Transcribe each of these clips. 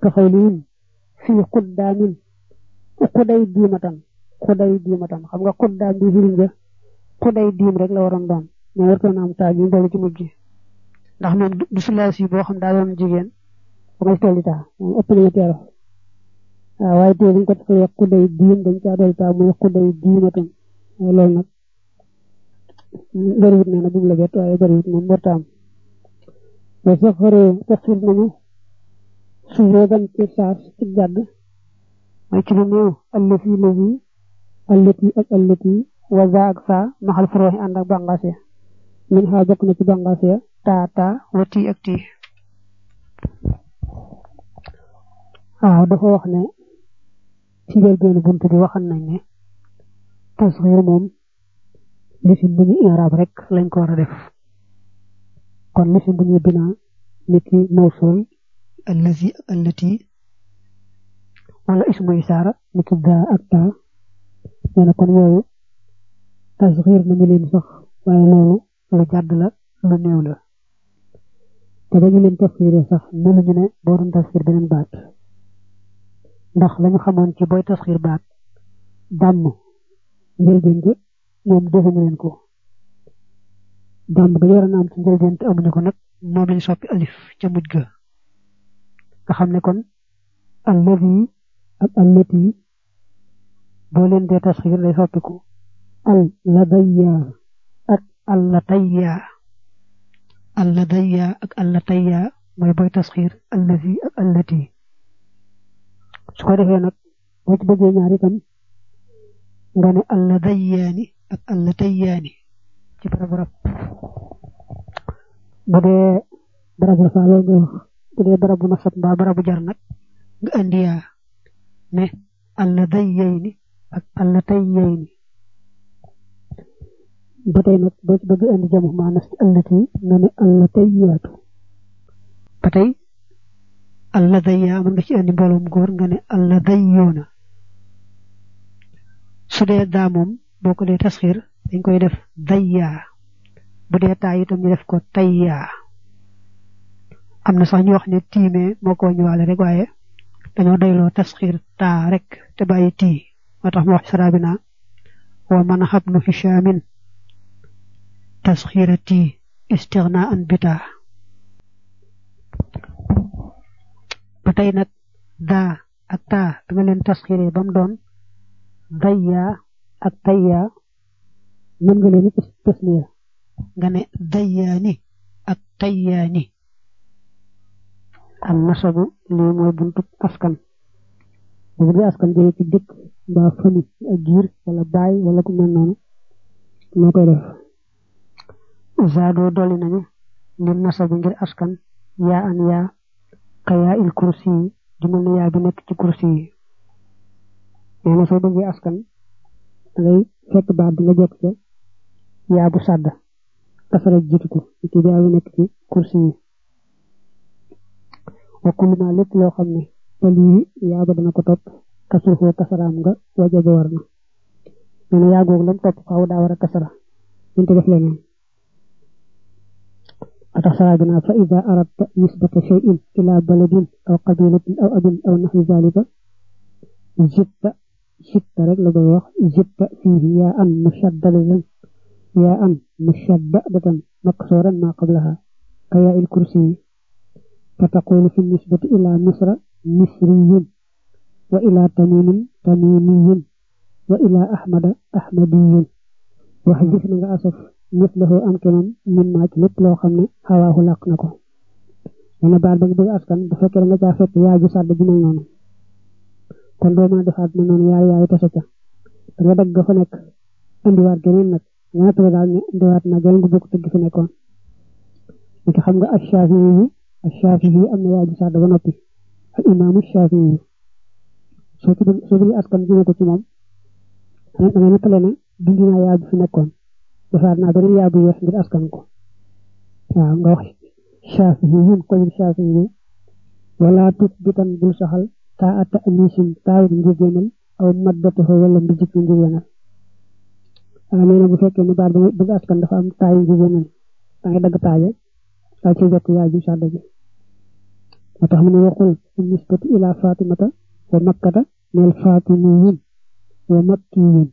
ka xawlihim fii xuddaamin xuday diimatan xuday diimatan xam nga xuddaam bi firiñ nga xuday diim rek la waroon doon mais wartoon am taa bi boole ci mujj ndax moom du sulaas yi boo xam daa doon jigéen ba may tolli taa moom ëpp nañu teero waaw waaye tey dañ ko defee xuday diim dañ caa dolli taa muy xuday diimatan loolu nag bëriwut nee na bu mu la bett waaye bëriwut moom warta am mais sax xëree tafsir nañu sujoodan ci saas ci jàdd mooy ci lu néew allati lazi allati ak allati wa za ak saa maxal furooxi ànd ak bàngaas ya min xaa bokk na ci bàngaas ya taa taa wa tii ak tii waaw dafa wax ne ci njëlbéenu bunt bi waxan nañ ne tasxiir moom lisim bu ñu i'raab rek lañ ko war a def kon lisim bu ñu binaa niki mawsul allazi ak allati wala ismu isaara niki daa ak taa nee na kon yooyu tasxiir nañu leen sax waaye loolu lu jàdd la lu néew la te dañu leen tasxiiree sax mënuñu ne boo doon tasxiir beneen baat ndax lañu xamoon ci booy tasxiir baat dàmm njëlbeen gi moom defuñu leen ko dàmm ga yoroon am ci njëlbeen te amuñu ko nag moom lañ soppi alif ca mujj ga nga xam ne kon allazi ak allati boo leen dee tasxiir day soppiku al ladayya ak allatayya alladayya ak allatayya mooy booy tasxiir allazi ak allati su ko defee nag boo ci bëggee ñaar itam nga ne alladayyaani ak allatayyaani ci barab barab bu dee barabu la faa loolu nga wax bu dee barabu nasab mbaa barabu jar nag nga andi yaa ne alladayyayni ak allatayyayni ba tey nag boo ci bëgg andi jamu maanas ci allati nga ne allatayyaatu ba tey alladayya mën nga ci andi mbooloom góor nga ne alladayyoona su dee daa moom boo ko dee tasxiir dañ koy def dayyaa bu dee taa itam ñu def ko tayyaa am na sax ñu wax ne tiimee moo ko ñëwaale rek waaye dañoo dayloo tasxiir taa rek te bàyyi tii moo tax mu wax saraabi naa wa man xabnu hishaamin tasxiira tii istixnaa an bitaa ba tey nag daa ak taa bi nga leen tasxiiree ba mu doon dayyaa ak tayyaa mën nga leen tasniya nga ne dayyaani ak tayyaani am nasabu lii mooy buntu askan bu dee askan jëlee ci dëkk mbaa fami ak giir wala baay wala ku mel noonu moo koy def zaadoo dolli nañu lim nasabu ngir askan yaa an yaa kayaa il kursi yi ju mel ne yaa bi nekk ci kursi yi nee na soo bëggee askan dangay fekk baat bi nga jekk ca yaa bu sàdd kasara jiitu ko ci yaa bi nekk ci kursi yi wa kullu ma lépp loo xam ne te lii yaa ba dana ko topp kasru foo kasaraam nga wajaba war na nee na yaa googu lam topp faaw daa war a kasara ñu def leneen atax saraa bi naa fa ida aradta nisbata shay'in ila baladin aw qabilatin aw abin aw naxwi zalika zitta zitta rek la koy wax zitta fiihi yaa an mushaddadatan yaa an mushaddadatan maksuran ma qablaha ka yaa il kursi فتقول في النسبة إلى مصر مصري وإلى تميم تميمي وإلى أحمد أحمدي وحديث نغا أسف مثله أمكنا من ما لب لو خمنا هواه لاق نكو أنا بعد بغ بغ أسكن بفكر nga ca fekk yaa ju sàdd bi mel noonu kon doo mën a defaat na noonu yaay yaay tasa ca da nga dagg fa nekk indiwaat geneen nag nga nettali daal ne indiwaat na geneen gu bokk tëgg fi nekkoon niki xam nga ashaafi yi Shaafi'i am na yaa ji sàdd ba noppi al imaamu Shaafi'i soo ci soo bëggee askan jëme ko ci moom da nga nettale ne dindi naa yaa bi fi nekkoon defaat naa beneen yaa bu yees ngir askan ko waaw nga wax Shaafi'i yun ko yun Shaafi'i wala tut bitan bul saxal taa ata anisin taawit njigéenal aw maddataho wala mbijik njigéenal nga nee na bu fekkee ne baat bëgg askan dafa am taayu njigéenal da ngay dagg taaje daa ci jot yaa ji sàdd bi moo tax mu ne waxul nisbatu ila fatimata wa makkata neel fatimiyin wa makkiyin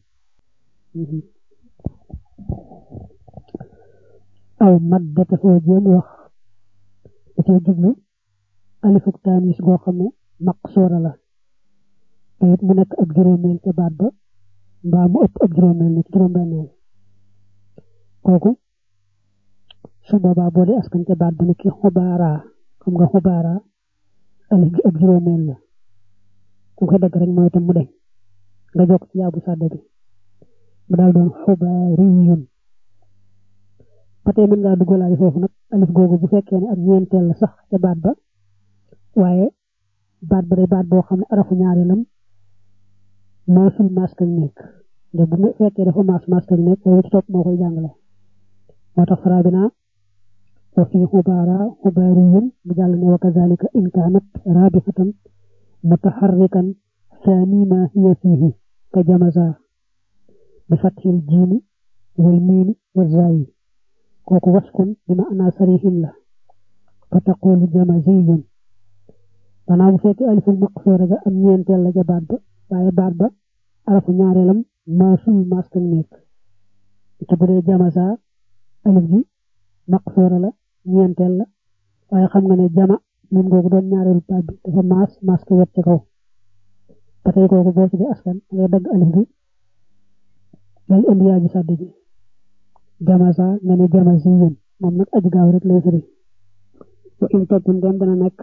aw maddata foo jéem wax da cee jublu alifuk taanis goo xam ne maqsuura la te it mu nekk ab juróomeel ca baat ba mbaa mu ëpp ab juróomeel ne ci juróom-benneel kooku su boobaa boo dee askan ca baat ba ne ki xubaara xam nga xubaara alif gi ab juróomeel la ku ko dagg rek mooy itam mu deñ nga jokk ci yaabu sàdde bi mu daal doon xubaariyun ba tey mën ngaa duggalaale foofu nag alif googu bu fekkee ne ak ñeenteel la sax ca baat ba waaye baat ba day baat boo xam ne arafu ñaareelam maasul maskal nekk nde bu fekkee dafa maas maskal nekk loolu ci topp moo koy jàngale moo tax faraa bi naa wa fi xubaara xubaariyun mu jàll ne wa kazalika in kaanat raabixatan mutaxarrikan saani ma hiya fiihi ka jamaza bi fathil jiimi wal miimi wa zaayi kooku waskun bi ma ana sarihin la fa taqulu jamaziyun danaa bu fekkee aliful maqsuura ga am ñeenteel la ja baat ba waaye baat ba arafu ñaareelam maasul maskal nekk te bu dee jamaza alif gi maqsuura la ñeenteel la waaye xam nga ne jama moom googu doon ñaareelu baat bi dafa maas maas ko wet ci kaw ba tey kooku boo ci di askan ngay dagg alif gi dal indi yaa ji sàdd ji jamaza nga ne jamaziyun moom nag aji gaaw rek lay firi wa in topp ndem dana nekk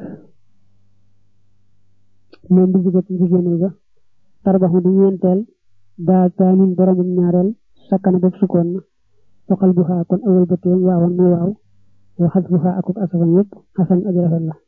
moom bi jigéen jigéenal ga tarbaxu di ñeenteel daa taanin boromum ñaareel sakkana bopp sukkoon na waxal bu xaa kon awal bëteem waawan muy waaw waxal bu xaa akuk asafam yëpp xasan aji rafet la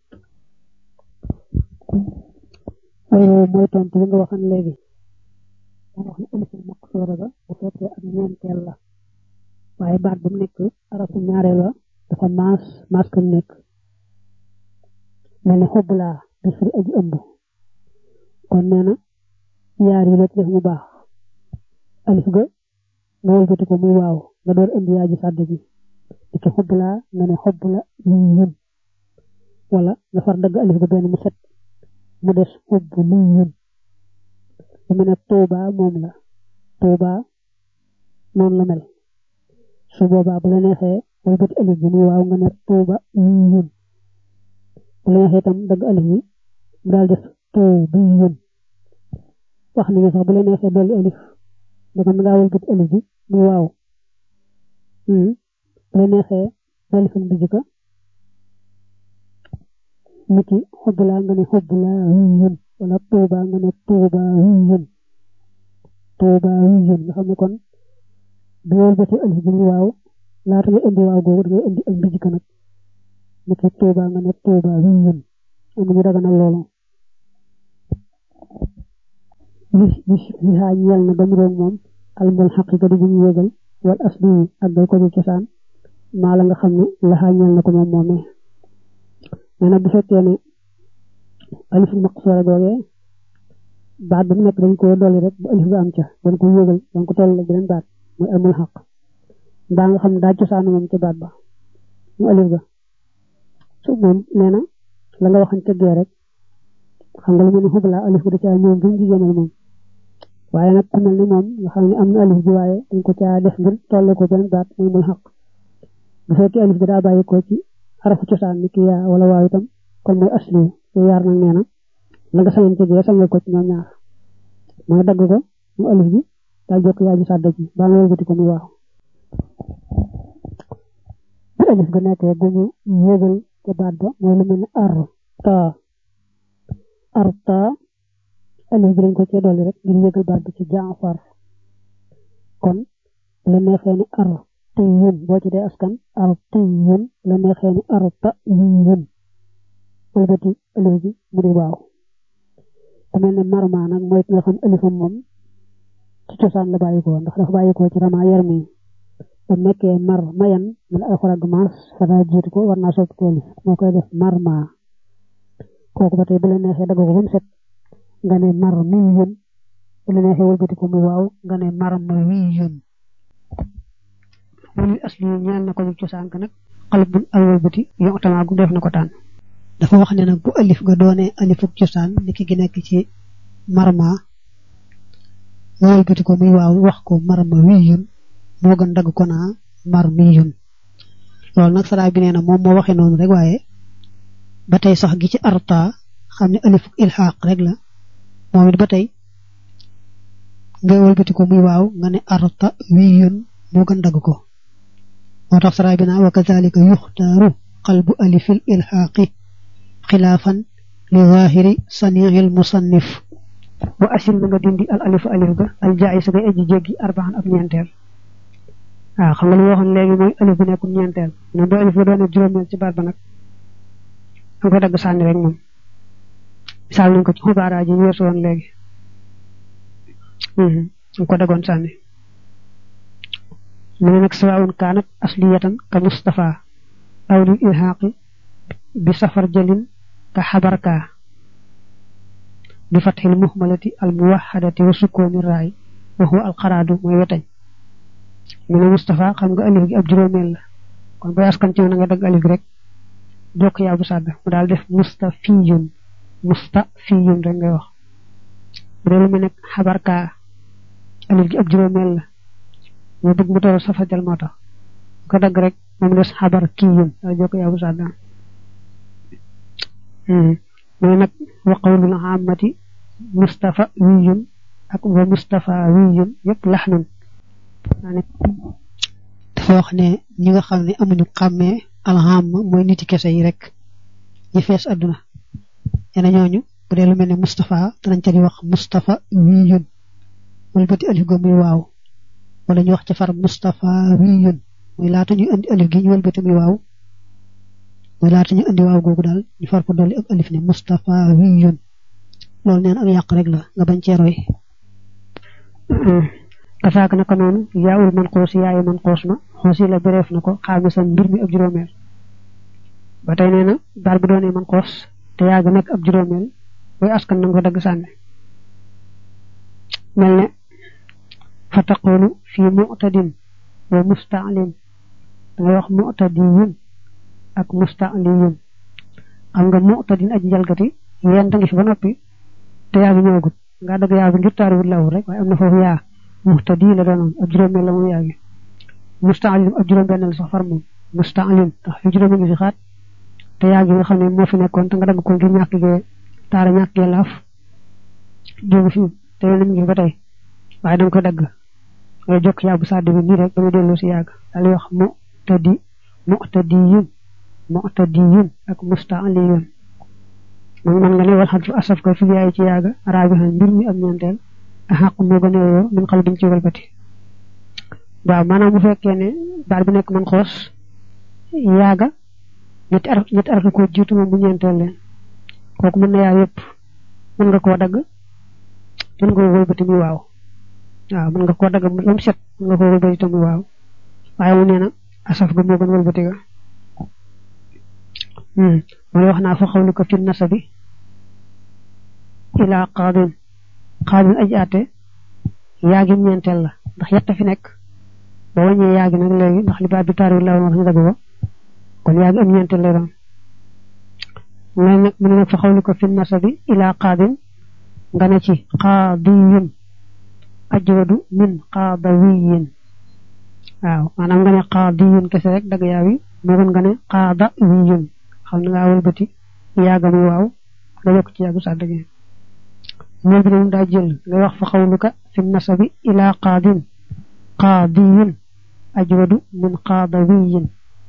waaye mooy tontu li nga waxan léegi moo wax ne aliful maqsuura ga bu fekkee ak ñeenteel la waaye baat bu nekk arafu ñaareel la dafa maas maas kan nekk mel ne xob laa di firi aji ëmb kon nee na yaar yi la ci def mu baax alif ga nga wëlbati ko muy waaw nga door indi yaa ji sàdd ji di ci xob laa nga ne xob la lii yun wala nga far dagg alif ga benn mu set mu des xob lii yun lu mel ne tuuba moom la tuuba noonu la mel su boobaa bu la neexee wëlbati alif bi muy waaw nga ne tuuba lii yun bu la neexee itam dagg alif bi mu daal def tuubi yun wax nañu sax bu la neexee dolli alif danga mën ngaa wëlbati alif bi muy waaw bu la neexee dolli fan bi jëkka niki xobbulaa nga ne xobbulaa yun wala tuuba nga ne tuuba yun tuuba yun nga xam ne kon bu wëlbati alif bi muy waaw laata nga indi waaw googu dangay indi ak mbijika nag niki tuuba nga ne tuuba yun am nañu daganal loolu bis bis li xaa ñeel na ba mu roog moom almul xaqiqa di bu ñu yégal wal asli ak day ko ci cosaan maa la nga xam ne la xaa ñeel na ko moom moomee nee na bu fekkee ne alif maqsuura googee baat bu nekk dañ ko dolli rek bu alif ga am ca dañ ko yégal dañ ko toll beneen baat muy almul xaq mbaa nga xam ne daa cosaan moom ca baat ba mu alif ga su moom nee na la nga waxan tëggee rek xam nga lu mel ne xubla alif ga da caa ñëw ngir jigéenal moom waaye nag ku mel ni moom nga xam ne am na alif bi waaye dañ ko caa def ngir tolle ko benn baat muy mul xaq bu fekkee alif bi daa bàyyi ko ci xarafu cosaan ni ki yaa wala waaw itam kon mooy asli te yaar nag nee na la nga sañoon ci gee sañal ko ci ñoom ñaar mooy dagg ko mu alif bi daal jokk yaa ji sàdda ji baa nga wëlbati ko muy waaw bu alif ga nekkee bu ñu yégal ca baat ba mooy lu mel ne ar taa ar taa alif bi dañ ko cee dolli rek ngir yëgal baat bi ci jaafar kon la neexee ni ar tiyun boo ci dee askan ar tiyun la neexee ni ar ta yun wëlbati alif bi mu di waaw ku mel ne marma nag mooy nga xam alifam moom ci cosaan la bàyyi ko ndax dafa bàyyi ko ci rama yar mi ba nekkee mar mayan man alxuraan gu maas fa daa jiitu ko war naa soppi ko alif moo koy def marma kooku ba tey bu la neexee dagg ko ba mu set nga ne mar mi yun bu la neexee wëlbati ko muy waaw nga ne mar ma wi yun wulu asli ñaan na ko ñu cosaan ka nag xalab bu ak wëlbati yo tamaa gu def na ko tànn dafa wax ne nag bu alif ga doone alifuk cosaan niki gi nekk ci marma wëlbati ko muy waaw wax ko marma wiyun moo gën dagg ko naa mar miyun loolu nag saraa bi nee na moom moo waxee noonu rek waaye ba tey sax gi ci arta xam ne alifuk ilxaq rek la moom it ba tey nga wëlbati ko muy waaw nga ne arta wiyun moo gën dagg ko moo tax saraa bi naa wa kazalika yuxtaaru qalbu alifil ilxaqi xilaafan li zahiri saniil musannif wa asil na nga dindi al alifu alif ga al jaay sa ngay aji jéggi arbaan ab ñeenteel waaw xam nga li waxoon léegi mooy alif bi nekkum ñeenteel ne boo alif ga doone juróomeel ci baat ba nag nga koy dagg sànni rek moom misaal nañ ko ci xubaara ji weesu woon léegi nga ko daggoon sànni mu ne nag sawaawun kaanat asliyatan ka mustafa aw lil ilhaaqi bi safar jalin ka xabarka bi fatxil muhmalati al muwaxadati wa sukkooni raay wa huwa al xaraadu mooy wetañ mu ne Moustapha xam nga alif gi ab juróomeel la kon booy askan ci na nga dagg alif gi rek jokk yaa bu sàdd mu daal def mustafiyun mustafiyun rek ngay wax bu dee lu mel ne xabarka alif gi ab juróomeel la ñu bëgg mu toll safa jal moo tax ko dagg rek moom des xabar kiyun daal jokk yaa bu sàdd mooy nag wa qawlul aamati mustafa wiyun ak wa mustafa wiyun yëpp laxnun dafa wax ne ñi nga xam ne amuñu xàmmee alham mooy niti kese yi rek ñi fees àdduna ñene ñooñu bu dee lu mel ne mustafa danañ ca di wax mustafa wiyun wala bëti alif go muy waaw wala ñu wax ci far mustafa wiyun muy laata ñu indi alif gi ñu wëlbati muy waaw mooy laata ñu indi waaw googu daal ñu far ko dolli ak alif ne Mustafa wiyun loolu neen ak yàq rek la nga bañ cee roy kasaak naka noonu yaawul man xoos yaayu man xoos ma xoosi la bëreef na ko xaamisam mbir mi ab juróomeel ba tey nee na daal bu doonee man xoos te yaa gi nekk ab juróomeel booy askan na nga ko dagg sànni mel ne fa taqulu fii mu'tadin wa musta'lin dangay wax mu'tadiyun ak musta'liyun xam nga mu'tadin aji jalgati yéen da ngi fi ba noppi te yaa ngi ñëwagut nga dagg yaa bi ngir taariwul law rek waaye am na foofu yaa muhtadi la doonoon ab juróomeel la moom yaa ngi musta'lim ab juróom benn la sax far moom musta'lim tax fi juróomi ngi fi xaat te yaa ngi nga xam ne moo fi nekkoon te nga dagg ko ngir ñàkk gee taara ñàkk gee laaf jógu fi te yéen ngi fi ba tey waaye da nga koy dagg ngay jokk yaa bu sàdd bi nii rek ba mu dellu si yàgg daal di wax mu'tadi mu'tadiyun mu'tadiyun ak musta'liyun moom man nga ne wal xadfu asaf ko fi yaay ci yaaga raabihan mbir mi am ñeenteel a xaq moo gën a yoo min xal biñ ci walbati waaw maanaam bu fekkee ne baat bi nekk man xoos yaaga ñetti araf ñetti araf ko jiitu moom bu ñeenteel leen kooku mën na yaa yëpp mën nga koo dagg mën nga koo walbati muy waaw waaw mën nga koo dagg ba mu set mën nga koo walbati te muy waaw waaye mu nee na asaf ga moo gën walbati ga mooy wax naa fa xawlu ko fi nasabi ilaa qaadin qaadin aji àtte yaagi ñeenteel la ndax yett fi nekk ba wàññee yaagi nag léegi ndax li baat bi taari la wax ñu dagg ko kon yaagi am ñeenteel lay doon mais nag mu ne nag fa xawlu ko fi nasabi ilaa qaadin nga ne ci qaadiyun ajwadu min qaadawiyin waaw maanaam nga ne qaadiyun kese rek dagg yaa wi moo gën nga ne qaadawiyun xam na ngaa wëlbati yaaga muy waaw nga yokk ci yaagu sàdd gi moom bi moom daa jël nga wax fa xawluka fi nasabi ilaa qaadin qaadiyun ajwadu min qaadawiyin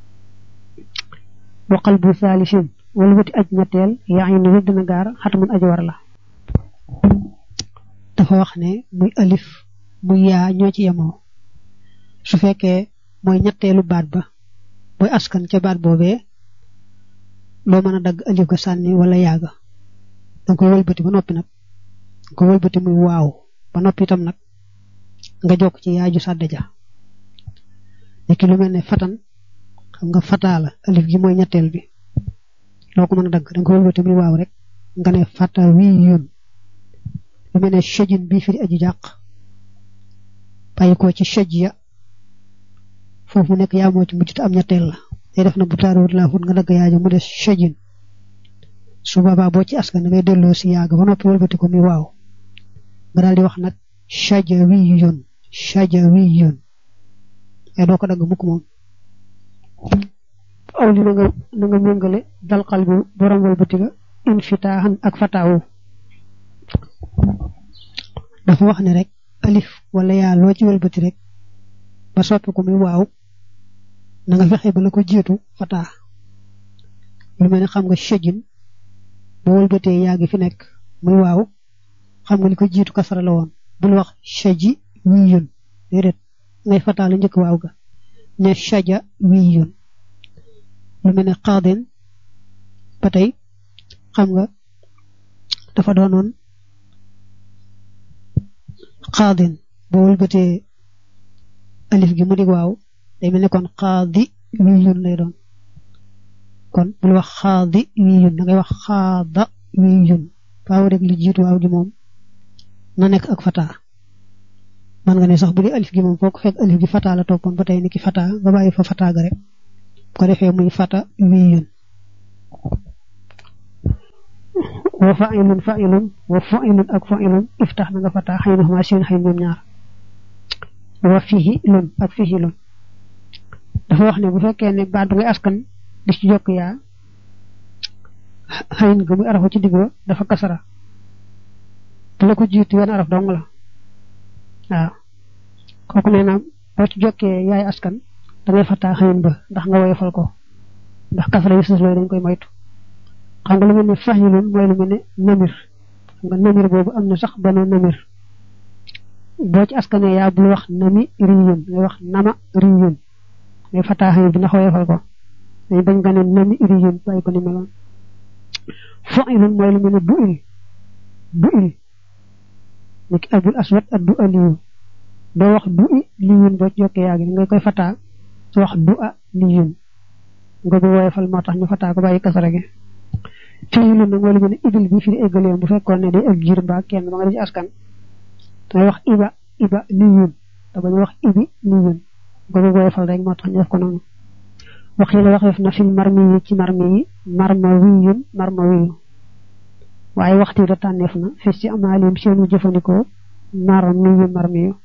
wa qalbu saalisin wëlbati aj ñetteel yaa ngi ne dina gaar xatamun aj war la dafa wax ne muy alif muy yaa ñoo ci yemoo su fekkee mooy ñetteelu baat ba booy askan ca baat boobee loo mën a dagg alif ga sànni wala yaaga danga koy wëlbati ba noppi nag nga ko wëlbati muy waaw ba noppi itam nag nga jokk ci yaaju sàdda ja léegi lu mel ne fatan xam nga fataa la alif gi mooy ñetteel bi loo ko mën a dagg danga koy wëlbati muy waaw rek nga ne fata wii yoon lu mel ne shajin bii firi aji jàq bàyyi ko ci shaj ya foofu mu nekk yaa moo ci mujj te am ñetteel la day def na bu taaruwut laa fut nga dagg yaaja mu des shajin su boobaa boo ci askan da ngay delloo si yàgg ba noppi wëlbati ko muy waaw nga daal di wax nag shajawiyun shajawiyun ay doo ko dagg mukk moom aw li na nga na nga méngale dal xal bi borom wëlbati ga infitaaxan ak fataawu dafa wax ne rek alif wala yaa loo ci wëlbati rek ba soppi ko muy waaw na nga fexe ba la ko jiitu fataa lu mel ne xam nga shajin boo wëlbatee yaa gi fi nekk muy waaw xam nga li ko jiitu kasara la woon bul wax shaji wiyun déedéet ngay fataa la njëkk waaw ga ne shaja wiyun lu mel ne qaadin ba tey xam nga dafa doonoon qaadin boo wëlbatee alif gi mu dig waaw day mel ne kon qaadi wiyun lay doon kon bul wax xaadi wiyun da ngay wax xaada wiyun faaw rek li jiitu waaw gi moom na nekk ak fataa man nga ne sax bu dee alif gi moom foo ko fekk alif gi fataa la toppoon ba tey ni ki fataa nga bàyyi fa fataa ga rek bu ko defee muy fata wiyun wa fa'ilun fa'ilun wa fa'ilun ak fa'ilun iftax na nga fataa xëy na xamaa seen xëy ñoom ñaar wa fihi lun ak fihi lun dafa wax ne bu fekkee ne baat bi ngay askan di ci jokk yaa xëyin ga muy arafu ci digg ba dafa kasara bu la ko jiitu wenn araf dong la waaw kooku nee na boo ci jokkee yaay askan da ngay fataa xëyin ba ndax nga woyofal ko ndax kasara yi sus looyu dañ koy moytu xam nga lu mel ne fahilun mooy lu mel ne namir xam nga namir boobu am na sax benn namir boo ci askanee yaa bul wax nami riyun ngay wax nama riyun ngay fataa xëyin bi ndax woyofal ko dañ bañ nga ne nami riyun bàyyi ko ni meloon fa'ilun mooy lu mel ne bu il bu il niki abul aswad ak du aliyu doo wax du i liyun boo ci jokkee yaa gi nga koy fataa su wax du a liyun nga bu woyofal moo tax ñu fataa ko bàyyi kasara gi fii lu nag mooy lu mel ne ibil bi firi éggaleem bu fekkoon ne day ak jiir mbaa kenn ba nga def ci askan dangay wax iba iba liyun te bañ wax ibi liyun nga bu woyofal rek moo tax ñu def ko noonu wax yi la waxeef na fi marmi yi ci marmi yi marma wiyun marma wiyu waaye waxtu da tànneef na fis ci amaalim seenu jëfandikoo marmi yu marmi yu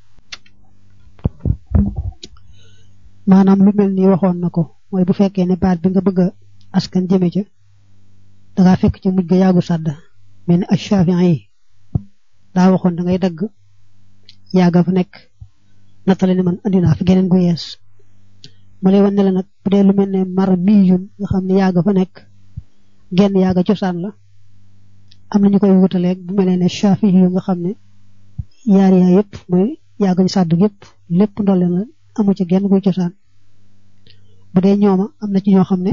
maanaam lu mel ni waxoon na ko mooy bu fekkee ne baat bi nga bëgg a askan jëme ca dangaa fekk ci mujj ga yaagu sàdd mel ni ashafin yi daa waxoon da ngay dagg yaaga fa nekk nattale ne man andi naa fi geneen gu yees ma lay wan ne la nag bu dee lu mel ne mar miyun nga xam ne yaaga fa nekk genn yaaga cosaan la am na ñu koy wutaleeg bu mel ne shafi yu nga xam ne yaar yaa yëpp mooy yaagañ sàdd yëpp lépp ndolle la amu ci genn guy cosaan bu dee ñooma am na ci ñoo xam ne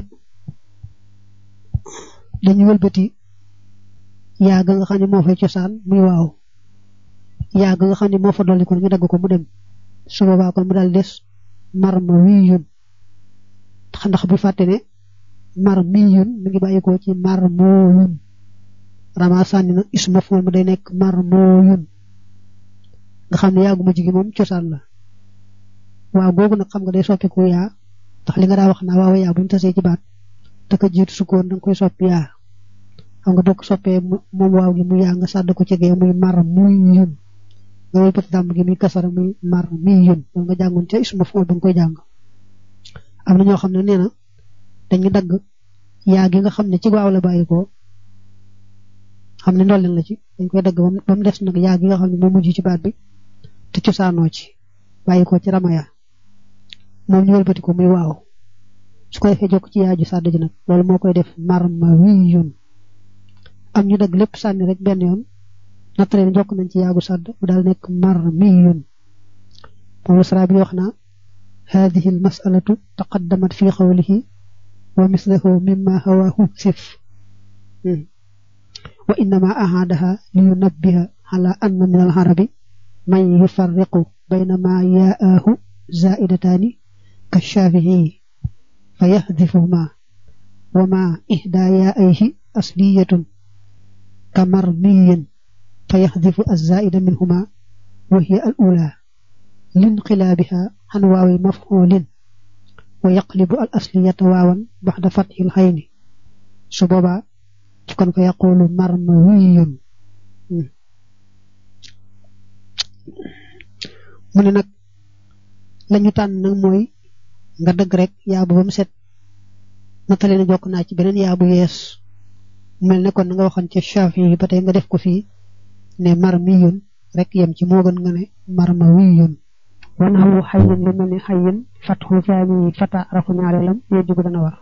dañu wëlbati yaaga nga xam ne moo fay cosaan muy waaw yaaga nga xam ne moo fa dolli ko ñu dagg ko mu dem su boobaa kon mu daal des mar ma wiyun ndax bu fàtte ne mar miyun mi ngi bàyyi ko ci mar mooyun rama sànni na isma fool mu day nekk mar mooyun nga xam ne yaagu ma jigi moom cosaan la waaw googu nag xam nga day soppiku yaa ndax li nga daa wax naa waaw yaa buñu tasee ci baat te ko jiitu sukkoon danga koy soppi yaa xam nga boo ko soppee moom waaw gi mu yaa nga sàdd ko ci gee muy mar muy yun nga wël bati dàmm gi muy kasara muy mar muy yun loolu nga jàngoon ca isma fool ba nga koy jàng am na ñoo xam ne nee na dañu dagg yaa gi nga xam ne ci waaw la bàyyi ko xam ne ndolleen la ci dañ koy dagg ba mu des nag yaa gi nga xam ne moo mujj ci baat bi te cosaanoo ci bàyyi ko ci ramaya moom ñu wëlbati ko muy waaw su ko defee jokk ci yaaju sàdd ji nag loolu moo koy def marma wiyun am ñu dagg lépp sànni rek benn yoon nattale jokk nañ ci yaagu sàdd mu daal nekk marmiyun moom la sara bi wax naa هذه المسألة تقدمت في قوله ومثله مما هواه سف وإنما أعادها لينبه على أن من العرب من يفرق بين ما ياءه زائدتان كالشافعي فيحذفهما وما إحدى يائه أصلية كمرمي فيحذف الزائد منهما وهي الأولى لانقلابها عن واو مفعول ويقلب الأصلية واوا بعد فتح العين سببا kon fa yaqulu marmawiyun mu ne nag lañu tànn nag mooy nga dëgg rek yaabu ba mu set natale na jokk naa ci beneen yaabu yees mel ne kon nga waxoon ca Shafi yi ba tey nga def ko fii ne marmiyun rek yem ci moo gën nga ne marmawiyun wan xamu xayin li mel ni xayin fatxu saani fata arafu ñaareelam yee jugu dana war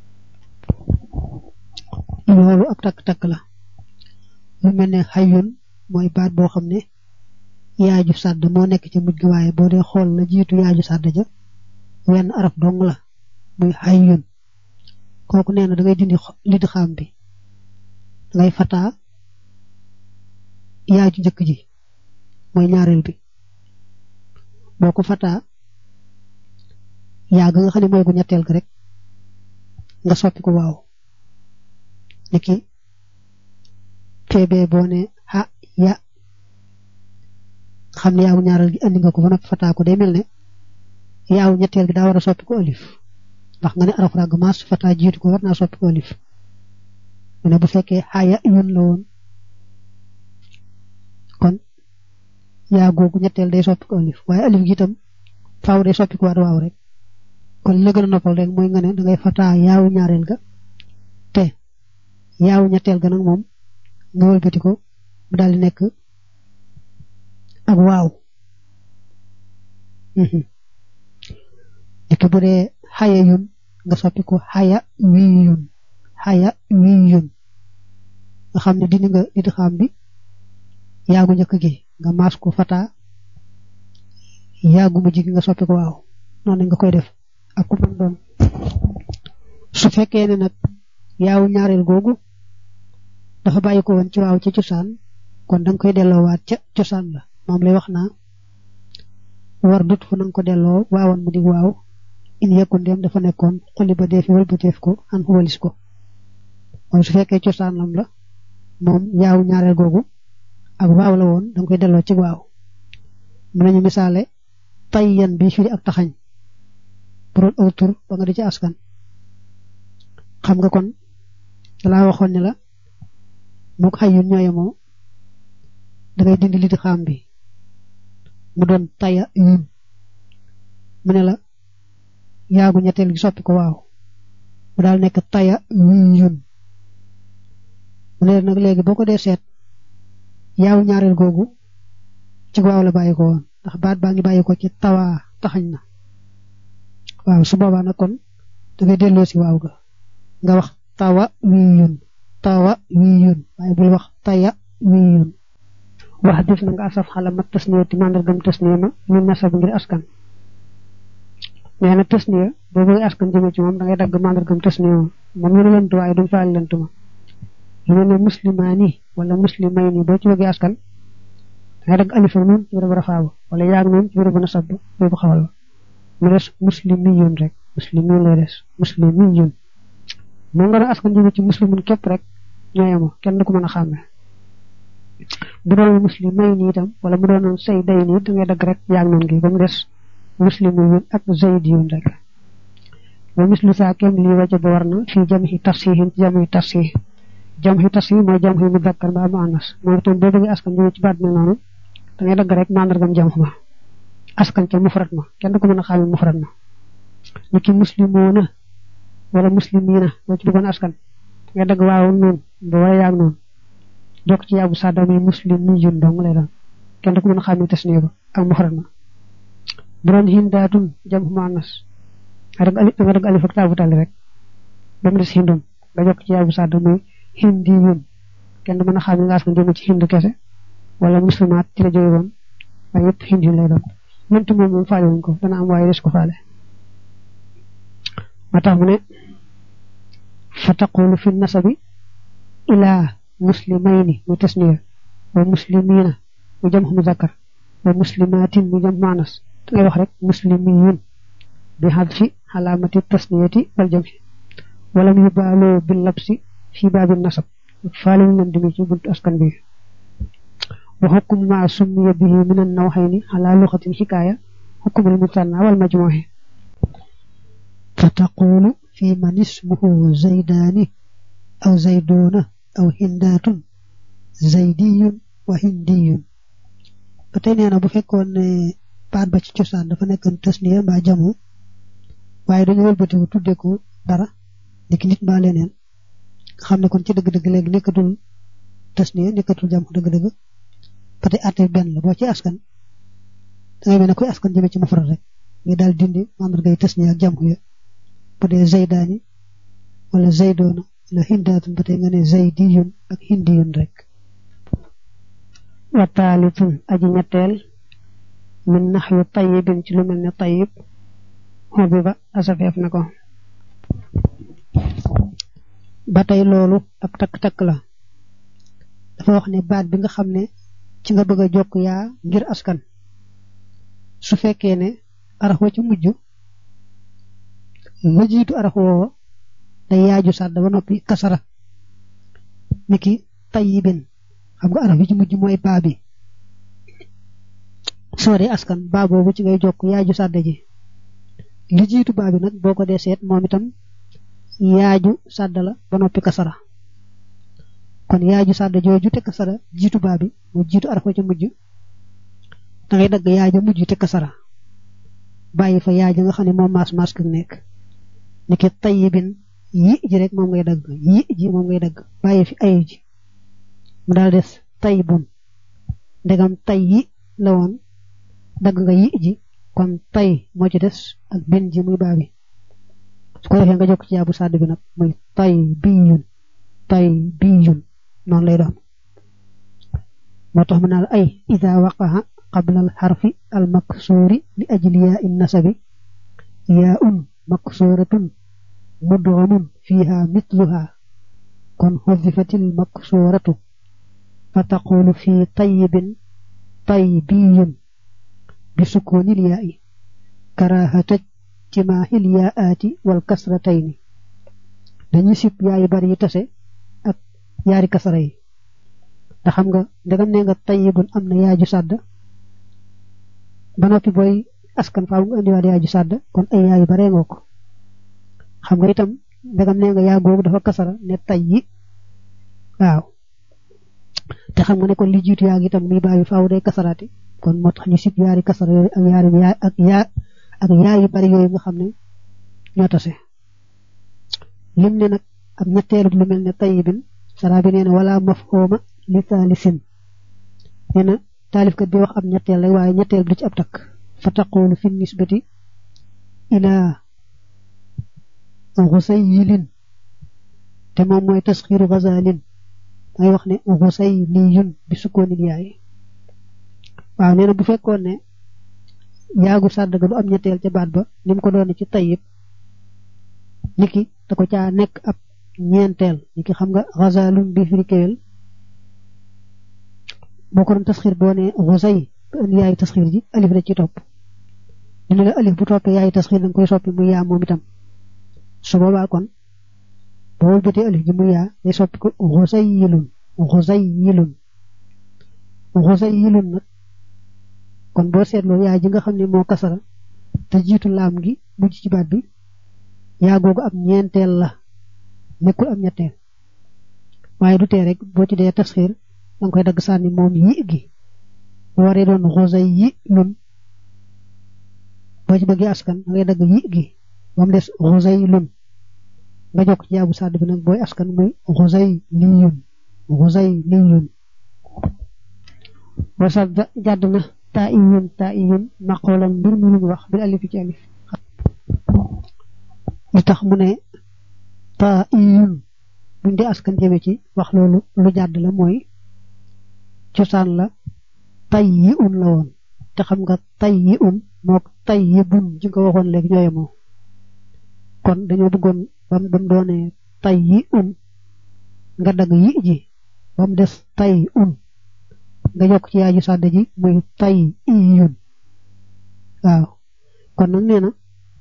loolu ab takk-takk la lu mel ne xayun mooy baat boo xam ne yaaju sàdd moo nekk ci mujj gi waaye boo dee xool la jiitu yaaju sàdd ja wenn araf dong la muy xayun kooku nee na da ngay dindi lid xaam bi dangay fataa yaaju njëkk ji mooy ñaareel bi boo ko fataa yaa ga nga xam ne mooy gu ñetteel ga rek nga soppi ko waaw niki feebee boo ne ha ya xam ne yaawu ñaareel gi andi nga ko ba noppi fataa ko day mel ne yaawu ñetteel gi daa war a soppi ko alif ndax nga ne araf ràgg maas fataa jiitu ko war naa soppi ko alif mu ne bu fekkee xaya yun la woon kon yaa googu ñetteel day soppi ko alif waaye alif gi itam faaw day soppi ko waat waaw rek kon li la gën a noppal rek mooy nga ne dangay fataa yaawu ñaareel ga te yaawu ñetteel ga nag moom nga wëlbati ko mu daal di nekk ak waaw dikk bu dee xaya yun nga soppi ko xaya wii yun xaya wii yun nga xam ne dindi nga didi xam bi yaagu njëkk gi nga maas ko fata yaagu mujj gi nga soppi ko waaw noonu nga koy def ak ku mën doon su fekkee ne nag yaawu ñaareel googu dafa bàyyi ko woon ci waaw ci cosaan kon danga koy delloowaat ca cosaan la moom lay wax naa war dut fu nanga ko delloo waawoon mu di waaw in yekkun dem dafa nekkoon xuli ba dee fi wëlbateef ko an walis ko mooy su fekkee cosaanam la moom yaawu ñaareel googu ak waaw la woon danga koy delloo ci waaw mën nañu misaale tayyan bi firi ak taxañ bu doon aw tur ba nga di ci askan xam nga kon dalaa waxoon ne la moo ko xayun ñooyemoo dangay dindi li di xaam bi mu doon taya yun mu ne la yaagu ñetteel gi soppi ko waaw mu daal nekk taya yun yun mu ne nag léegi boo ko dee seet yaawu ñaareel googu ci waaw la bàyyi ko woon ndax baat baa ngi bàyyi ko ci tawaa taxañ na waaw su boobaa nag kon dangay delloo si waaw ga nga wax tawa wii yun tawa wii yun waaye bul wax taya wii yun wax def na nga asaf xala mat tasniya ti màndargam tasniya ma min nasab ngir askan nee na tasniya boo bëgg askan jëme ci moom da ngay dagg màndargam tasniya ma moom ñu lënt waaye duñ faal lënt ma lu mel ne muslimaani wala muslimayni boo ci bëggee askan da ngay dagg alif ak noonu ci bërëb rafaabu wala yaag noonu ci bërëb nasab boobu xawal ba mu des muslimiyun rek muslimin lay des muslimiyun moom nga doon askan jëme ci muslimun képp rek ñooyamo kenn du ko mën a xàmme bu doon muslim may ni itam wala mu doon say day ni da ngay dagg rek yaag noonu gi ba mu des muslimiyun ak zaydiyun rek wa mislu saa kem lii waja ba war na fii jamhi tafsihin ci jamhi tafsih jamhi tafsih mooy jamhi mu dakkar mbaa mu anas moom itam boo bëggee askan jëme ci baat mel noonu da ngay dagg rek mandargam jam ma askan ca mufrad ma kenn du ko mën a xàmme mufrad ma ni ki muslimoona wala muslimina boo ci bëggoon askan nga dagg waaw noonu ba wala yaag noonu jokk ci yaabu sadda muy muslim mi jun dong lay doon kenn du ko mën a xàmmee tasniya ba ak muxrad ma bu doon hindaatun jam muannas da nga dagg alif ak taabu tali rek ba mu des hindum nga jokk ci yaabu sadda muy hindi yun kenn du mën a xàmmee nga askan jëm ci hindu kese wala muslimaat ci la jóge woon waaye yëpp hindi yun lay doon mëntu moom moom faale wuñ ko dana am waaye des ko faale ma tax mu ne fa taqulu fi nasabi ilaa muslimayni mu tasniya wa muslimina mu jam muzakkar wa muslimatin mu jam maanas da ngay wax rek muslimiyun bi hadfi alaamati tasniyati wal jamhi wala mu yubaaloo bil labsi fi baabi nasab faale ñu leen dimi ci buntu askan bi wa hukmu ma summiya bihi min an nawhayni ala lughatin hikaya hukmul mutanna wal majmuhi فتقول في من اسمه زيدان أو زيدون aw hindaatun zaydiyun wa hindiyun ba tey nee na bu fekkoon ne baat ba ci cosaan dafa nekkoon tasniya mbaa jamu waaye dañu wëlbatiku tudde ko dara niki nit mbaa leneen xam ne kon ci dëgg-dëgg léegi nekkatul tasniya nekkatul jamu dëgg-dëgg ba tey àtte benn la boo ci askan dangay mel ne koy askan jëme ci mufrad rek nga daal dindi mandargay tasniya ak jamu ya bu dee zaydaani wala zaydoona wala hindaatun ba tey nga ne zaydiyun ak hindiyun rek wa taalitun aji ñetteel min naxwi tayibin ci lu mel ne tayib xobi ba asafeef na ko ba tey loolu ab takk-takk la dafa wax ne baat bi nga xam ne ci nga bëgg a jokk yaa ngir askan su fekkee ne arax wa ci mujj la jiitu arax woowa day yaaju sàdd ba noppi kasara niki tayibin xam nga araf yi ci mujj mooy baa bi soo dee askan baa boobu ci ngay jokk yaaju sàdde ji li jiitu baa bi nag boo ko dee seet moom itam yaaju sàdd la ba noppi kasara kon yaaju sàdd jooju te kasara jiitu baa bi mu jiitu araf ci mujj da ngay dagg yaaju mujj te kasara bàyyi fa yaaju nga xam ne moom maas maas ku nekk niki tayyibin yi ji rek moom ngay dagg yi ji moom ngay dagg bàyyi fi ayu ji mu daal des tay bun ndegam tay yi la woon dagg nga yi ji kon tay moo ci des ak bin ji muy baabi su ko defee nga jokk ci yaabu sàdd bi nag muy tay biyun tay biyun noonu lay doon moo tax mu naa la ay ida waqaha qabla al xarfi al maksuuri li ajli yaa in nasabi yaa un maksuuratun mudgamun fiha mitluha kon xudifatil maksuuratu فتقول في طيب طيبي بسكون الياء كراهة اجتماع الياءات والكسرتين dañu sip yaay bari tase ak yaari kasara yi da xam nga ndegam ne nga tayyibun am na yaaju sàdd ba noppi booy askan faaw nga indiwaat yaaju sàdd kon ay yaayu baree ngoo ko xam nga itam ndegam ne nga yaa googu dafa kasara ne tayyi waaw te xam nga ne kon li jiitu yaa ngi itam muy baabi faaw day kasaraati kon moo tax ñu sib yaari kasara yooyu ak yaari yaa ak yaa ak yaa yu bari yooyu nga xam ne ñoo tase lim ne nag ak ñetteelu lu mel ne tayibin sara bi nee na wala mafhuma li taalisin nee na taalifkat bi wax ab ñetteel rek waaye ñetteel bi du ci ab takk fa taqulu fi nisbati ila xusayilin te moom mooy tasxiru gazalin ngay wax ne xusay liyun bi sukkoonil yaay waaw nee na bu fekkoon ne yaagu sàdd ga du am ñetteel ca baat ba ni mu ko doone ci tayib niki da ko caa nekk ab ñeenteel niki xam nga xazalun bi firi kéwél boo ko doon tasxir boo ne xusay ba indi yaayu tasxir ji alif da ci topp dina la alif bu toppee yaayu tasxir danga koy soppi muy yaa moom itam su boobaa kon boo wëlbatee alif ji muy yaa day soppi ko xusay yilun xusay yilun xusay yilun nag kon boo seetloo yaa ji nga xam ne moo kasara te jiitu laam gi mujj ci baat bi yaa googu ab ñeenteel la nekkul am ñetteel waaye du tee rek boo ci dee tasxiir danga koy dagg sànni moom yi gi bu waree doon xosay yi lun boo ci bëggee askan da ngay dagg yi gi ba mu des xosay lun nga jokk ci jaabu sàdd bi nag booy askan muy xosay liyun xosay liyun wasadda jàdd na taa iyun taa iyun maqoolam mbir mu luñ wax bil alif ci alif li tax mu ne taa iyun buñ dee askan jëme ci wax loolu lu jàdd la mooy cosaan la tay yi un la woon te xam nga tay yi un mook tay yi bun ji nga waxoon léegi ñooye moo kon dañoo bëggoon bam bam doonee tay yi un nga dagg yi ji bam des tay un nga yokk ci yaaju sàdd ji muy tay iyun waaw kon nag nee na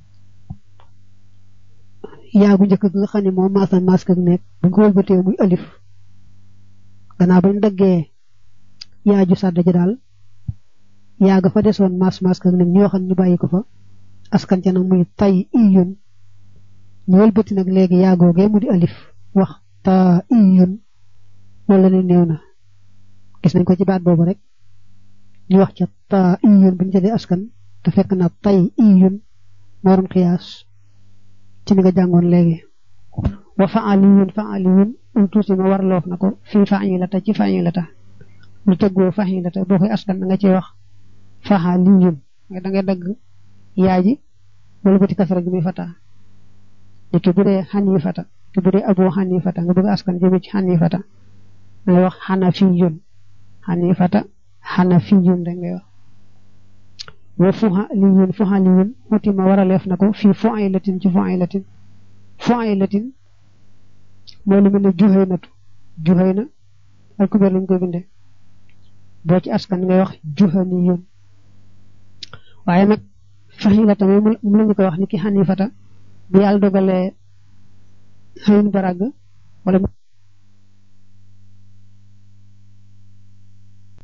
yaagu njëkk gi nga xam ne moom maasan mask ak nekk bu ko wëlbatee muy alif gannaaw bañ daggee yaaju sàdd ji daal yaaga fa desoon mas mask ak nekk ñoo xam ñu bàyyi ko fa askan ca nag muy tay iyun ñu wëlbati nag léegi yaagoogee mu di alif wax ta iyun wala ne néew na gis nañ ko ci baat boobu rek ñu wax ca ta iyun bu ñu jëlee askan te fekk na tay iyun moo doon xiyaas ci ni nga jàngoon léegi wa faaliyun faaliyun um tuuti ma war loof na ko fii failata ci failata lu tëggoo failata boo koy askan da nga ci wax faaliyun da ngay dagg yaa ji wala bëti kasara gi muy fata ni ki bu dee xanifata ki bu dee abu xanifata nga bëgg askan jëme ci xanifata da ngay wax xanafiyun xanifata xanafiyun da ngay wax wa fuhaliyun fuhaliyun xuti ma war a leef na ko fii fuilatin ci fuilatin fuilatin mooy lu mel ne juhaynatu juhayna ak kubéer lañ koy bindee boo ci askan ngay wax juhaniyun waaye nag faxilata moom mu lañu koy wax ni ki xanifata bu yàlla dogalee xëyin barag wala